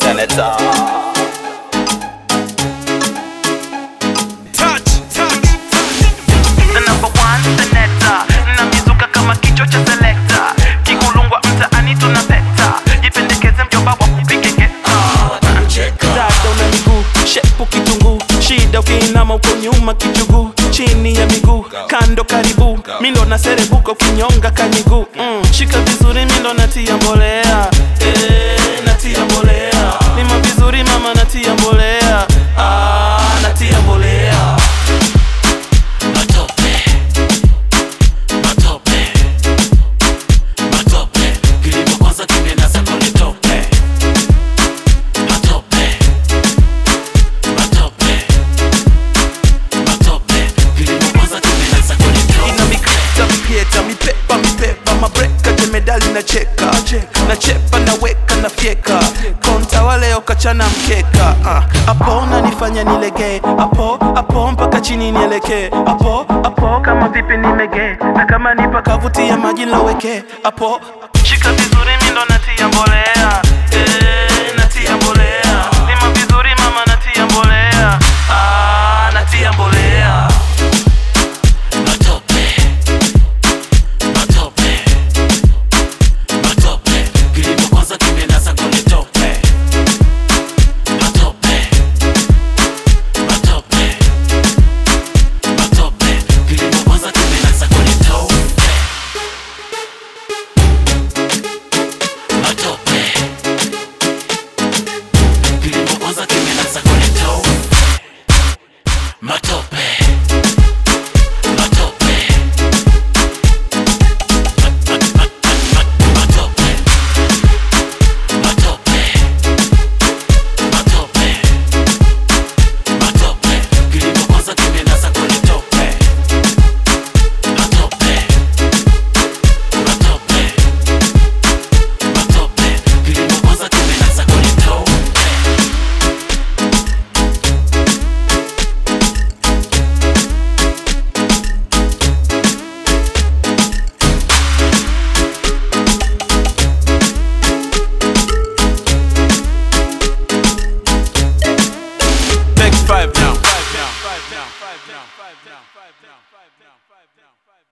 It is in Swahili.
senator. Touch, touch. The number one senator na mizuka kama kichwa cha selekta kikulungwa mtaani tunapeta jipendekeze mjomba wa kupige geta dada una miguu shepu kitunguu shida ukiinama uko nyuma kichuguu chini ya miguu kando karibu mindo na serebuka ukinyonga kamiguu mm. shika vizuri mindo natia mbolea eh, natia mbolea lima vizuri mama natia mbolea ah, natia mbolea matope matope matope kilimo kwanza kimenasa kwenye tope matope matope matope kilimo kwanza kimenasa kwenye tope ina mikata mipieta mipepa mipepa mabreka jemedali na cheka na chepa na weka na fyeka konta wale okachana mkeka ah, apo nanifanya nilegee apo apo mpaka chini nielekee apo apo kama vipi nimegee na kama nipa kavuti ya maji loweke apo shika vizuri